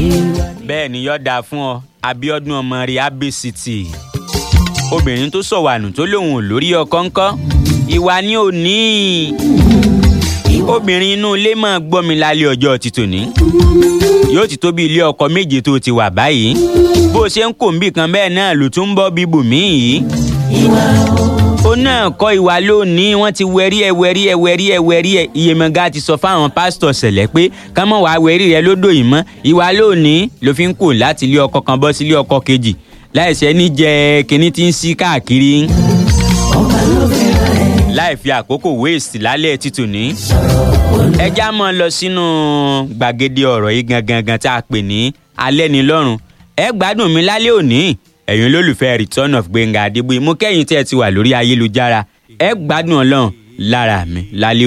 bẹ́ẹ̀ ni yọ̀ọ́ dáa fún ọ Abíọ́dún ọmọ rẹ̀ abcity obìnrin tó sọ̀wànù tó lóun ò lórí ọkọ ńkọ́ ìwà ni ò ní obìnrin inú ilé máa gbọ́ mi lálẹ́ ọjọ́ ti tòní yóò ti tó bí ilé ọkọ méje tó ti wà báyìí bó ṣe ń kò ń bì kan bẹ́ẹ̀ náà ló tún ń bọ́ bíbù míì ó náà kọ́ ìwà lónìí wọ́n ti wẹ̀rí ẹ̀ wẹ̀rí ẹ̀ wẹ̀rí ẹ̀ wẹ̀rí ẹ̀ iyemọ̀gá ti sọ fáwọn pásítọ̀ ṣẹlẹ̀ pé ká mọ̀ wá wẹ̀rí rẹ lódò yìí mọ́ ìwà lónìí ló fi ń kò láti ilé ọkọ kan bọ́ sí ilé ọkọ kejì láìsẹ́ ní jẹ́ kínní tí ń sí káàkiri láì fi àkókò waste lálẹ́ títù ní. ẹja mọ́ lọ sínú gbàgede ọ̀rọ̀ yìí gangan gan tá a pè ní alẹ́ ní lọ́rùn ẹ gbádùn mi lálẹ́ òní ẹ̀yin olólùfẹ́ return of Gbénga Adébóyè mo kẹ́yìn tí ẹ ti wà lórí ayélujára ẹ gbádùn ọlọ́run lára mi lálẹ́